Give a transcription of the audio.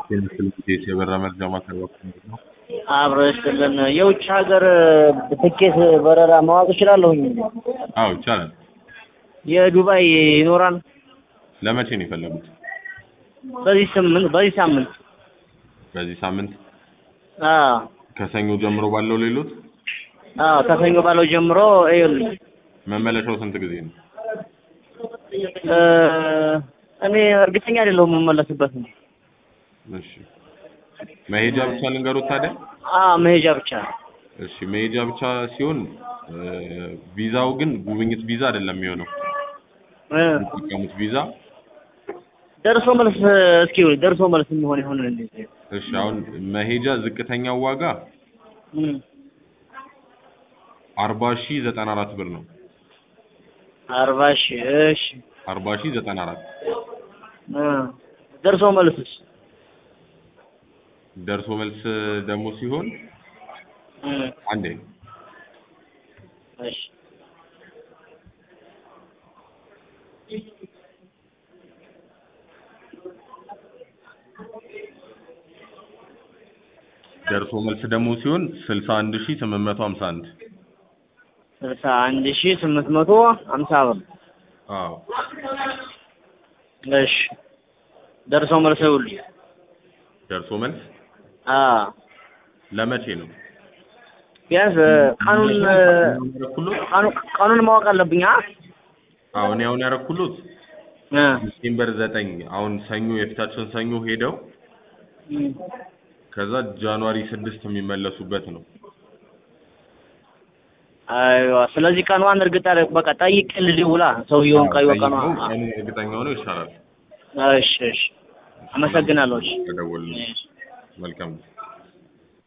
የምስል የበራ መርጃ ማሰራት ነው። አብሮ ይስጥልን። የውጭ ሀገር ትኬት በረራ ማወቅ እችላለሁኝ? አዎ ይቻላል። የዱባይ ይኖራል? ለመቼ ነው የፈለጉት? በዚህ ስምንት በዚህ ሳምንት በዚህ ሳምንት አዎ ከሰኞ ጀምሮ ባለው ሌሎት አዎ ከሰኞ ባለው ጀምሮ ይኸውልኝ መመለሻው ስንት ጊዜ ነው? እ እኔ እርግጠኛ አይደለሁም የምመለስበት ነው። እሺ መሄጃ ብቻ ልንገሩት ታዲያ። አዎ መሄጃ ብቻ እሺ መሄጃ ብቻ ሲሆን እ ቪዛው ግን ጉብኝት ቪዛ አይደለም የሚሆነው እ የሚጠቀሙት ቪዛ ደርሶ መልስ እስኪ ደርሶ መልስ የሚሆን ይሆን እንዴ? እሺ አሁን መሄጃ ዝቅተኛው ዋጋ እም አርባ ሺህ ዘጠና አራት ብር ነው። አርባ ሺህ እሺ አርባ ሺህ ዘጠና አራት እ ደርሶ መልስስ ደርሶ መልስ ደግሞ ሲሆን እም አንዴ እሺ ደርሶ መልስ ደግሞ ሲሆን ስልሳ አንድ ሺህ ስምንት መቶ ሀምሳ አንድ ስልሳ አንድ ሺህ ስምንት መቶ ሀምሳ ብር አዎ እሺ ደርሶ መልስ ይኸውልኝ ደርሶ መልስ አዎ ለመቼ ነው? ቢያንስ ቀኑን ያረኩሎት ቀኑ ቀኑን ማወቅ አለብኝ አ አዎ እኔ አሁን ያረኩሎት እ ዲሴምበር ዘጠኝ አሁን ሰኞ የፊታችን ሰኞ ሄደው እም ከዛ ጃንዋሪ ስድስት የሚመለሱበት ነው። አይዋ ስለዚህ ቀኗን እርግጥ አለ በቃ ጠይቄ ልደውላ ሰውየውን ቀይ ቀኗ ጠይቀው ቀኑን እርግጠኛ ሆነው ይሻላል። እሺ እሺ አመሰግናለሁ እሺ ተደወልን። መልካም